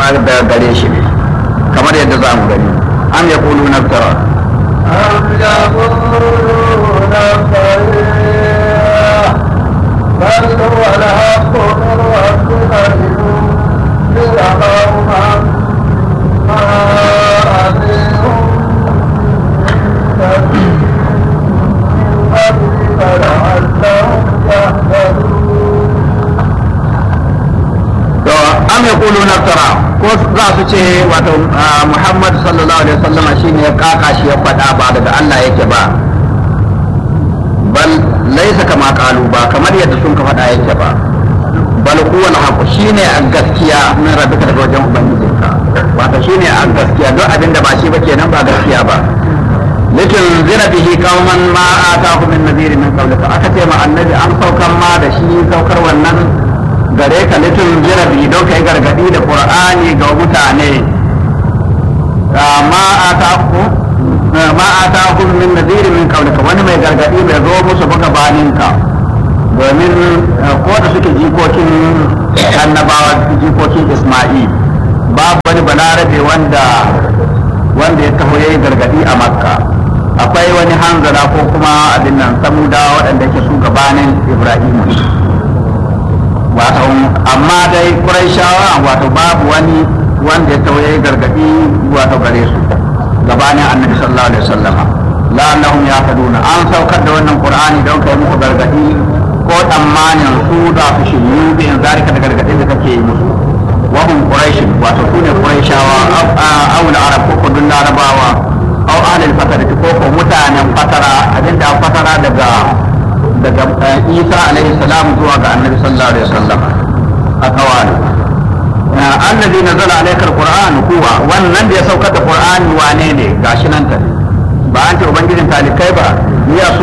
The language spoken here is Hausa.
da gare shi ne kamar yadda za mu gani am yaqulu naftara أم يقولون افتريه بل هو الحق من ربك لتنذر قوما ما أتيهم من قبلك لعلهم يهتدون to am yaqulu naftara ko za su ce wato Muhammad sallallahu alaihi wasallama shine ya kaka shi ya faɗa ba daga Allah yake ba bal laisa kama kalu ba kamar yadda sun ka faɗa yake ba bal huwa al shine a gaskiya min rabbika daga wajen ubangijinka wato shine a gaskiya duk abin da ba shi ba kenan ba gaskiya ba litin zira bihi qauman ma atahu min nadhir min qawlika aka ce ma annabi an saukar ma da shi saukar wannan gare ka litin zira bihi don kai gargadi da qur'ani ga mutane ma ataku ma atahu min nadhir min qawlika wani mai gargadi bai zo musu ba gabaninka domin ko da suke jikokin annabawa jikokin Isma'il babu wani balarabe wanda wanda ya taho yayi gargadi a makka akwai wani hanzara ko kuma abin nan samuda waɗanda ke su gabanin ibrahim wato amma dai quraishawa wato babu wani wanda ya taho yayi gargadi wato gare su gabanin annabi sallallahu alaihi wasallama la'annahum yahtaduna an saukar da wannan qur'ani don kai muku gargadi ko tsammanin su za su shiryu bi in zalika da gargadin da kake yi musu wa hum quraish wato su ne quraishawa aw al-arab ko ko dun larabawa aw ahlul fatara ko ko mutanen fatara abinda fatara daga daga Isa alaihi salam zuwa ga Annabi sallallahu alaihi wasallam akawali annabi nazala alayka al-qur'an huwa wannan da ya saukar da qur'ani wane ne gashi nan ta ba an ce ubangijin talikai ba ya